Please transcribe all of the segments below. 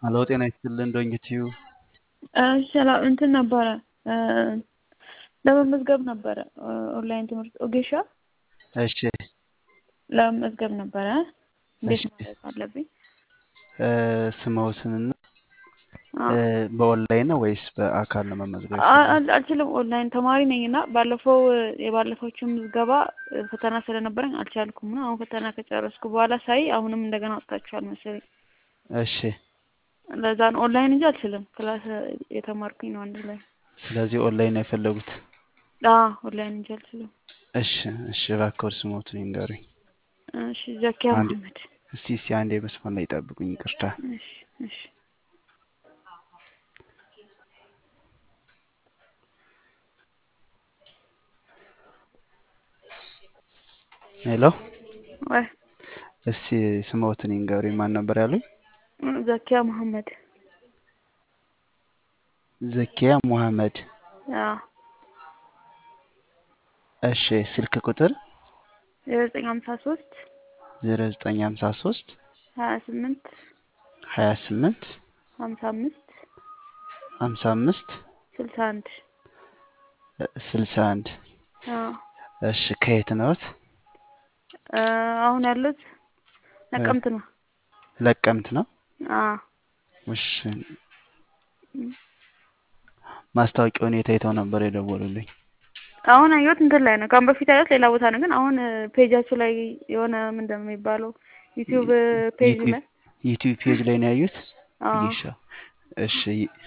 ሀሎ ጤና ይስጥልን ዶንኪቲዩ ሰላም እንትን ነበረ ለመመዝገብ ነበረ ኦንላይን ትምህርት ኦጌሻ እሺ ለመመዝገብ ነበረ። እንዴት እሺ ማድረግ አለብኝ? ስምዎትንና አዎ። በኦንላይን ነው ወይስ በአካል ነው መመዝገብ አ- የፈለጉት? አል- አልችልም። ኦንላይን ተማሪ ነኝ እና ባለፈው የባለፈዎቹ ምዝገባ ፈተና ስለነበረኝ አልቻልኩም እና አሁን ፈተና ከጨረስኩ በኋላ ሳይ አሁንም እንደገና ወጥታችኋል መሰለኝ። እሺ ለዛ ነው ኦንላይን እንጂ አልችልም። ክላስ የተማርኩኝ ነው አንድ ላይ። ስለዚህ ኦንላይን ነው የፈለጉት? አዎ ኦንላይን እንጂ አልችልም። እሺ እሺ እባክዎት ስምዎትን ይንገሩኝ። እሺ ዘኪያ አንድ መሐመድ። እስቲ እስቲ አንዴ መስመር ላይ ይጠብቁኝ ይቅርታ። እሺ እሺ ሄሎ ወይ እስቲ ስምዎትን ይንገሩኝ ማን ነበር ያሉኝ? ዘኪያ መሐመድ። ዘኪያ ሙሐመድ። አዎ እሺ ስልክ ቁጥር ዜሮ ዘጠኝ ሀምሳ ሶስት ዜሮ ዘጠኝ ሀምሳ ሶስት ሀያ ስምንት ሀያ ስምንት ሀምሳ አምስት ሀምሳ አምስት ስልሳ አንድ ስልሳ አንድ አዎ እሺ ከየት ነዎት? እ አሁን ያሉት ነቀምት ነው። ለቀምት ነው። አዎ እሺ ማስታወቂያውን የት አይተው ነበር የደወሉልኝ? አሁን አየሁት እንትን ላይ ነው። ከአሁን በፊት አየሁት ሌላ ቦታ ነው፣ ግን አሁን ፔጃችሁ ላይ የሆነ ምንድን ነው የሚባለው ዩቲዩብ ፔጅ ዩቲዩብ ላይ ዩቲዩብ ፔጅ ላይ ነው ያዩት? አዎ ይሻ እሺ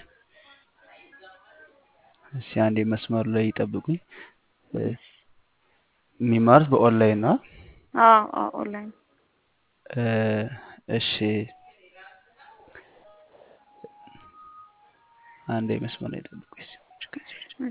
እሺ አንዴ መስመሩ ላይ ይጠብቁኝ። እ የሚማሩት በኦንላይን ነው? አዎ አዎ ኦንላይን እ እሺ አንዴ መስመር ላይ ይጠብቁኝ። እሺ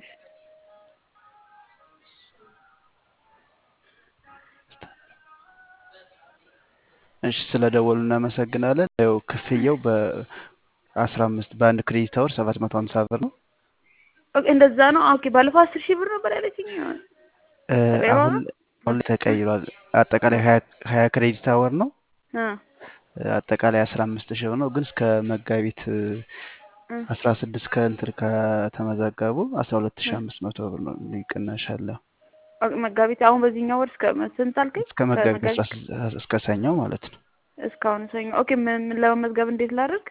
እሺ ስለደወሉ እናመሰግናለን። ያው ክፍያው በአስራ አምስት በአንድ ክሬዲት አወር ሰባት መቶ ሀምሳ ብር ነው። ኦኬ እንደዛ ነው። ኦኬ ባለፈው አስር ሺህ ብር ነበር ያለችኝ። እ ተቀይሯል አሁን ነው? አሁን ላይ ተቀይሯል። አጠቃላይ ሀያ ሀያ ክሬዲት አወር ነው። እ አጠቃላይ አስራ አምስት ሺህ ብር ነው። ግን እስከ መጋቢት እ አስራ ስድስት ከእንትን ከተመዘገቡ አስራ ሁለት ሺህ እ አምስት መቶ ብር ነው ልዩ ቅናሽ አለው። ኦኬ መጋቢት አሁን በዚህኛው ወር እስከ ስንት አልከኝ? እስከ መጋቢት አስራ ከመጋቢት ስድስት እስከ ሰኞ ማለት ነው። እስካሁን ሰኞ። ኦኬ ምን ምን ለመመዝገብ እንዴት ላድርግ?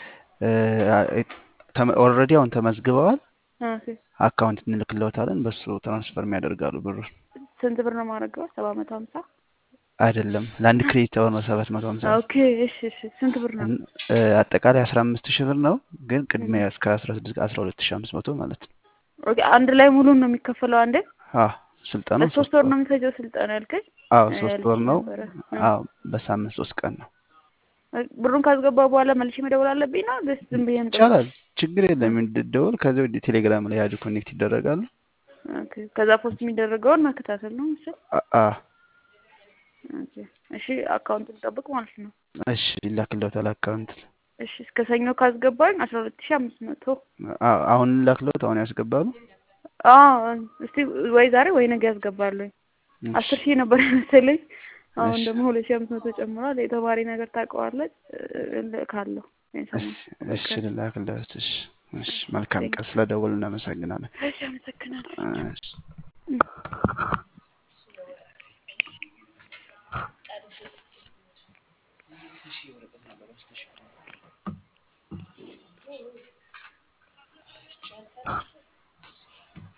ኦልሬዲ አሁን ተመዝግበዋል። ኦኬ አካውንት እንልክልዎታለን በሱ ትራንስፈር የሚያደርጋሉ ብሩን። ስንት ብር ነው የማደርገው? ሰባት መቶ ሀምሳ አይደለም ለአንድ ክሬዲት አወር ነው ሰባት መቶ ሀምሳ ብር። ኦኬ እሺ እሺ ስንት ብር ነው? እን- እ አጠቃላይ አስራ አምስት ሺህ ብር ነው። ግን እህ ቅድሚያ እስከ አስራ ስድስት አስራ ሁለት ሺህ አምስት መቶ ማለት ነው። ኦኬ አንድ ላይ ሙሉን ነው የሚከፈለው አንዴ? አዎ ስልጠናው ለሶስት ሶስት ወር ወር ነው የሚፈጀው ስልጠና ያልከኝ? አዎ እ ሶስት ወር ያልሽኝ ነው። ነበረ። እ አዎ በሳምንት ሶስት ቀን ነው። ብሩን ካስገባ በኋላ መልሼ መደወል አለብኝ ነው ደስ ዝም ብዬ እንጠብቅ? ይቻላል፣ ችግር እ የለም። ደወል ከዚያ ወዲህ ቴሌግራም ላይ ያዱ ኮኔክት ይደረጋሉ። ኦኬ ከዛ ፖስት የሚደረገውን መከታተል ነው ምስል አ- አ ኦኬ እሺ አካውንቱን ጠብቅ ማለት ነው። እሺ ይላክልዎታል አካውንት። እሺ እስከ ሰኞ ካስገባኝ አስራ ሁለት ሺህ አምስት መቶ አ- አሁን ላክልዎት፣ አሁን ያስገባሉ። አዎ እስቲ ወይ ዛሬ ወይ ነገ ያስገባለሁ። እሺ አስር ሺህ ነበር መሰለኝ። አሁን እሺ ደግሞ ሁለት ሺህ አምስት መቶ ጨምሯል። የተማሪ ነገር ታውቀዋለች ካለው እሺ እሺ ሰሞን ልላክልዎት። እሺ እሺ መልካም ቀን። ስለደወሉ እናመሰግናለን። እሺ አመሰግናለሁ። እሺ